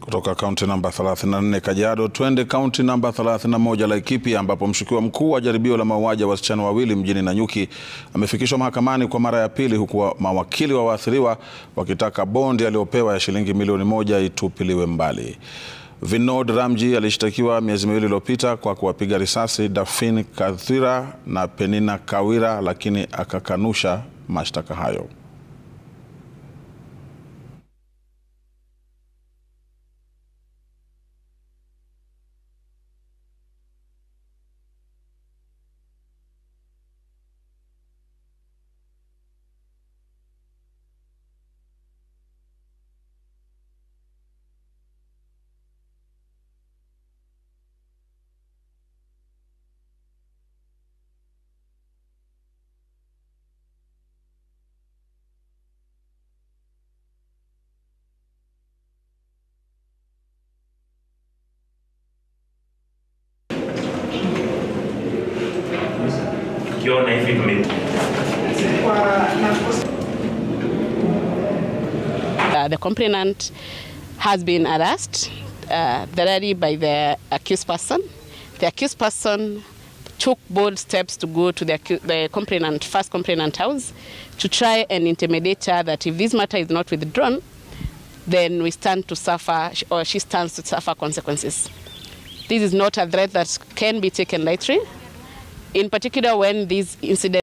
Kutoka kaunti namba 34 Kajiado, twende kaunti namba 31 Laikipia, ambapo mshukiwa mkuu wa jaribio la mauaji ya wasichana wawili mjini Nanyuki amefikishwa mahakamani kwa mara ya pili, huku mawakili wa waathiriwa wakitaka bondi aliyopewa ya shilingi milioni moja itupiliwe mbali. Vinod Ramji alishtakiwa miezi miwili iliyopita kwa kuwapiga risasi Dafin Kathira na Penina Kawira, lakini akakanusha mashtaka hayo. Ukiona hivi vime Uh, the complainant has been harassed uh, thoroughly by the accused person. The accused person took bold steps to go to the, accu- the complainant, first complainant house to try and intimidate her that if this matter is not withdrawn, then we stand to suffer, or she stands to suffer consequences. This is not a threat that can be taken lightly, in particular when these incidents